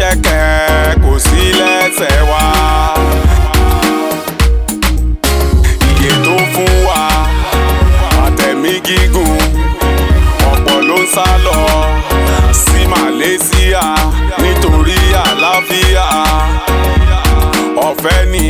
ṣẹ̀kẹ̀ṣẹ̀kẹ̀ kò sí lẹ́sẹ̀ wa. iye tó fún wa àtẹ̀mí gígùn ọ̀pọ̀ ló ń sá lọ sí Malaysia nítorí àlàáfíà ọ̀fẹ́ ni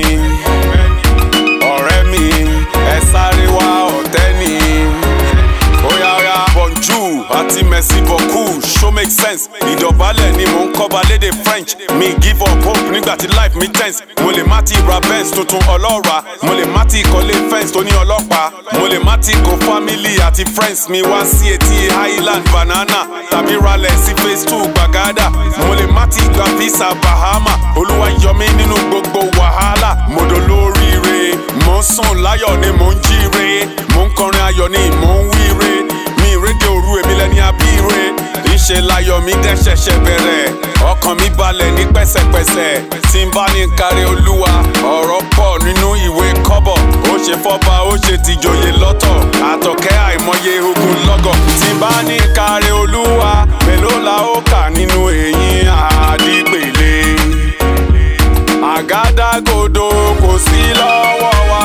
ọ̀rẹ́ mi ẹ sáré wá ọ̀tẹ́ ni. Oya oya bonjour àti merci beaucoup show make sense. Ìdọ̀bálẹ̀ ni mò ń kọ́ba lédè French. Mi give up hope nígbà tí life mi tense. Mo lè má ti ra Benz tuntun ọlọ́ra. Mo lè má ti kọ́lé fence tó ní ọlọ́pàá. Mo lè má ti kó family àti friends mi wá sí etí Highland Banana. Tàbí ralẹ̀ sí phase two Gbàgádà. Mo lè má ti gba visa Bahama. Olúwa yọ mí nínú gbogbo wàhálà. Mo dolóríire. Mo ń sùn láyọ̀ ni mò ń jíire. Mo ń kọrin ayọ̀ ni mò ń wíire. Mi ìrédè òru èmi lẹni abíire. Ìṣe láyọ̀ mi dẹ́ ṣẹ̀ṣẹ̀ bẹ̀rẹ̀. Ọkàn mi balẹ̀ ní pẹ̀sẹ̀pẹ̀sẹ̀. Tí n bá ní kárí olúwa, ọ̀rọ̀ pọ̀ nínú ìwé kọ́bọ̀. Ó ṣe fọ́ba, ó ṣe tìjòyè lọ́tọ̀. Àtọ̀kẹ́ àìmọye ogun lọ́gọ̀. Tí n bá ní kárí olúwa, mélòó la ó kà nínú èyí àdìpèlé? Àgádágodo kò sí lọ́wọ́ wa.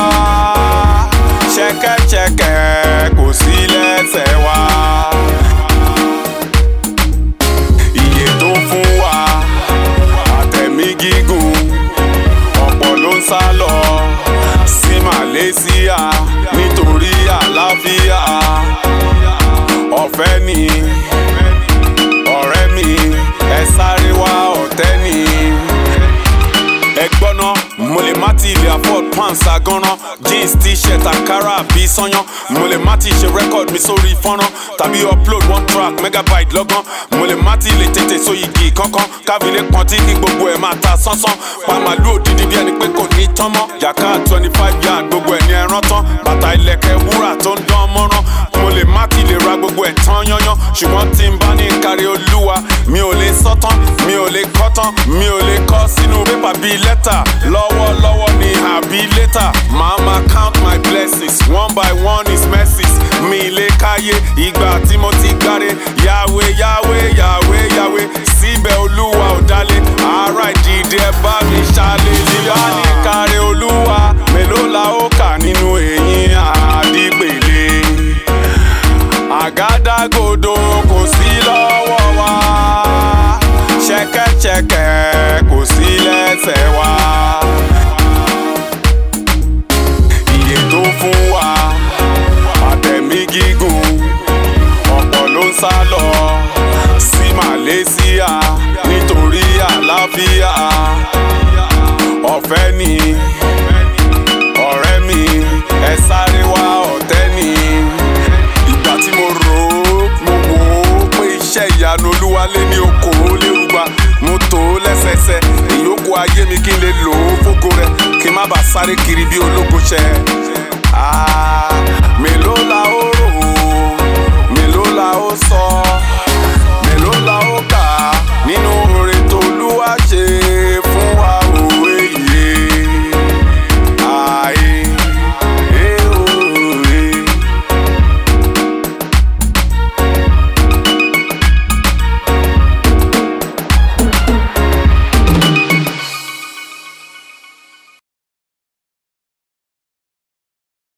Ṣẹ̀kẹ̀ṣẹ̀kẹ̀ kò sí lẹ́sẹ̀ wa. Iye tó fún wa àtẹ̀mí gígùn ọ̀pọ̀ ló ń sá lọ sí Malaysia nítorí àlàáfíà ọ̀fẹ́ ni ọ̀rẹ́ mi ẹ sáré wá ọ̀tẹ́ ni ẹ gbọ́ná mo lè má ti lè afford pants aganran jeans t-shirt ankara àbí sanyán mo lè má ti ṣe record mi sórí fọ́nrán tàbí upload one track megabyte lọ́gán mo lè má ti lè tètè so igi kankan kábílẹ̀ pọ́n tí kí gbogbo ẹ̀ máa ta sánsán pa màálù òdìdí bí ẹni pé kò ní tán mọ́ yàká twenty five yard gbogbo ẹ̀ ní ẹran tán bàtà ilẹ̀kẹ̀ wúrà tó ń dán mọ́rán mo lè má ti lè ra gbogbo ẹ̀ tán yányán ṣùgbọ́n tí n bá ní kárí olúwa mi ò lè sọ tán mi ò lè kọ́ tán mi ò lè kọ́ sínú pépà bíi lẹ́tà lọ́wọ́lọ́wọ́ ni àbí létà màá máa count my blessings one by one is mercies mi lè káyé ìgbà tí mo ti gbáre yàwé yàwé yàwé yàwé síbẹ̀ olúwa ò dálé ara ìdìde ẹ bá mi ṣàlẹ̀ nígbà ní kárí olúwa mélòó la ó kà nínú èyí àdìgbèlè àgádágodo kò sí lọ́wọ́ wa ṣẹ̀kẹ̀ṣẹ̀kẹ̀ kò sí lẹ́sẹ̀ wa. Iye tó fún wa àtẹ̀mí gígùn ọ̀pọ̀ ló ń sá lọ sí Malaysia nítorí àlàáfíà ọ̀fẹ́ ni ọ̀rẹ́ mi ẹ sáré wá ọ̀tẹ́ ni ìgbà tí mo rò ó mo wò ó pé iṣẹ́ ìyanu olúwalé ní okòó lérúgba mo tò ó lẹ́sẹsẹ ìyókù ayé mi kí n lè lò ó fógo rẹ kí n má bàa sáré kiri bí ológo ṣẹ. Ah.